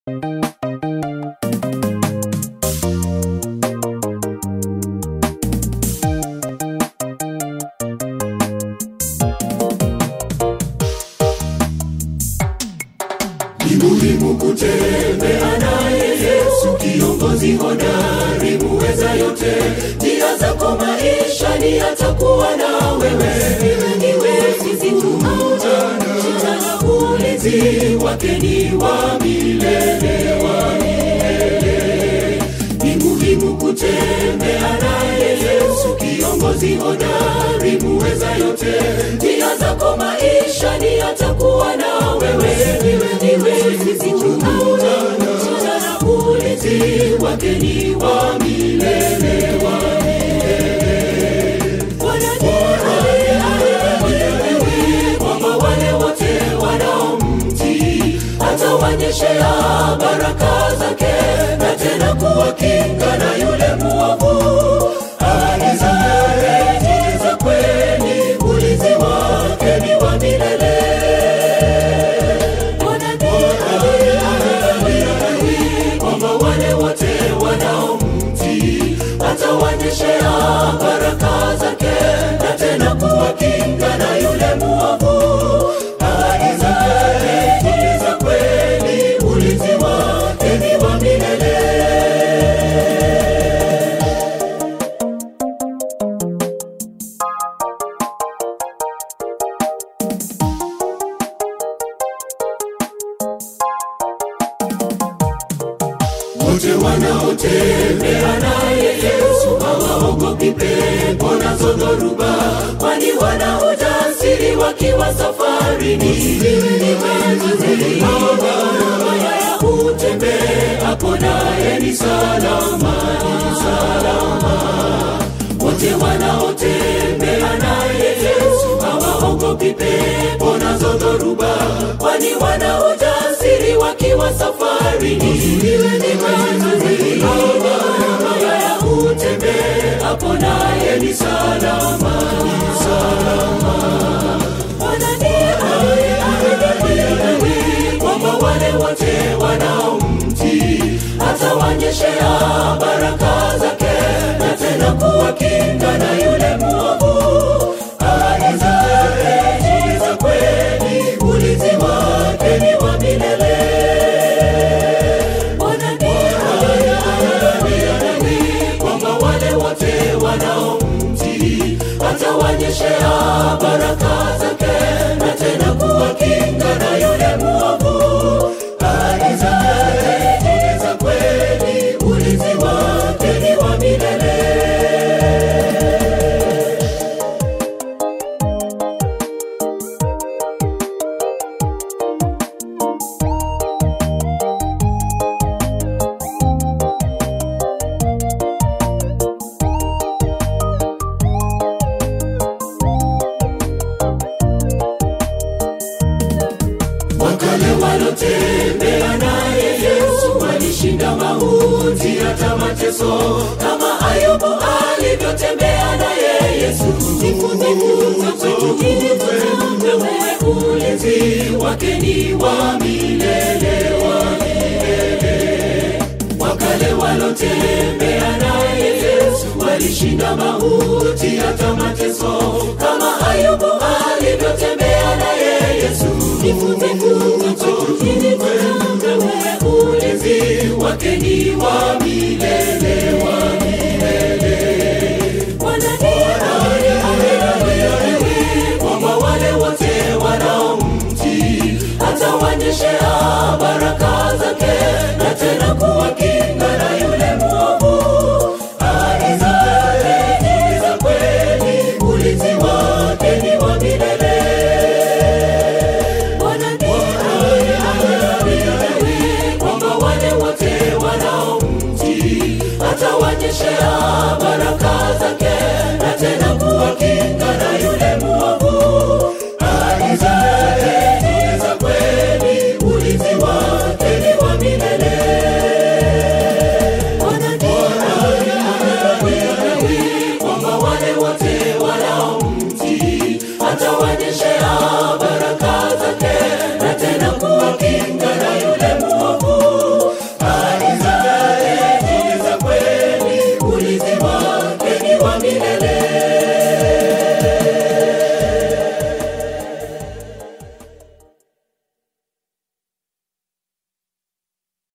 Ni muhimu kutembea naye Yesu, kiongozi hodari, muweza yote. Njia zako maishani atakuwa na wewe, iwe sisi tunaona na ulinzi wake ni wa milele, wa milele. Ni muhimu kutembea naye Yesu, kiongozi hodari, muweza yote. Njia zako maishani atakuwa na wewe, iwe sisi tunaona na ulinzi wake ni wa milele, wa milele. Kwamba wale wote wanaomtii atawanyeshea baraka zake na tena kuwakinga na yule muovu. Ahadi zake za kweli, ulinzi wake ni wa milele. Kwamba wale wote wanaomtii atawanyeshea baraka zake na tena kuwakinga na yule muovu. Ahadi zake ni za kweli, ulinzi wake ni wa milele. wote wanaotembea naye Yesu hawaogopi pepo nazo dhoruba, kwani wana ujasiri wakiwa safarini. Ni wengi haya ya utembeapo naye ni salama, ni salama. Wote wanaotembea naye Yesu hawaogopi pepo nazo dhoruba, kwani wana ujasiri wakiwa safarini. Ni wengi haya ya utembeapo naye ni salama, ni salama. Kwamba wale wote wanaomtii atawanyeshea baraka zake na tena kuwakinga na yule muovu. Ahadi zake ni za kweli, ulinzi wake ni wa milele. Kwamba wale wote wanaomtii atawanyeshea baraka zake na tena kuwakinga na yule muovu. Ahadi zake ni za kweli, ulinzi wake ni wa milele. wakale walotembea naye Yesu walishinda mauti hata mateso, kama Ayubu alivyotembea naye Yesu. Jifunze kwetu ili tutambue ulinzi wake ni wa milele, wa milele. Wakale walotembea naye Yesu walishinda mauti hata mateso, kama Ayubu alivyotembea naye Yesu. Jifunze kwetu ili tutambue ulinzi wake ni wa milele, wa milele. Kwamba wale wote wanaomtii atawanyeshea baraka zake na tena kuwakinga na yule muovu. Ahadi zake ni za kweli, ulinzi wake ni wa milele. Kwamba wale wote wanaomtii atawanyeshea baraka